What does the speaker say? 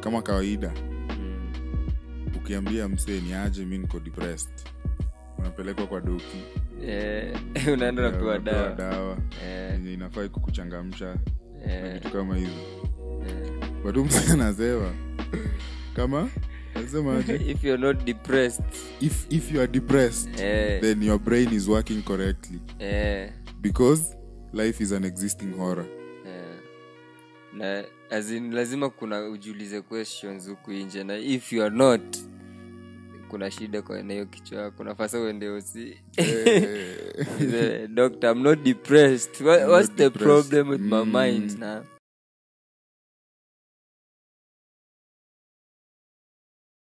kama kawaida Mm. ukiambia msee ni aje mi niko depressed unapelekwa kwa doki Eh, unaenda unapewa unapewa dawa dawa Eh, yenye inafai kukuchangamsha na eh, vitu kama hizo eh. bado msee anasema kama anasema aje if you're not depressed if, if you are depressed eh, then your brain is working correctly eh, because life is an existing horror eh. na as in, lazima kuna ujiulize questions huku nje na if you are not kuna shida kwa na hiyo kichwa yako nafasa uende usi Eh, The doctor i'm not depressed what, I'm what's not the depressed. problem with my Mm. mind na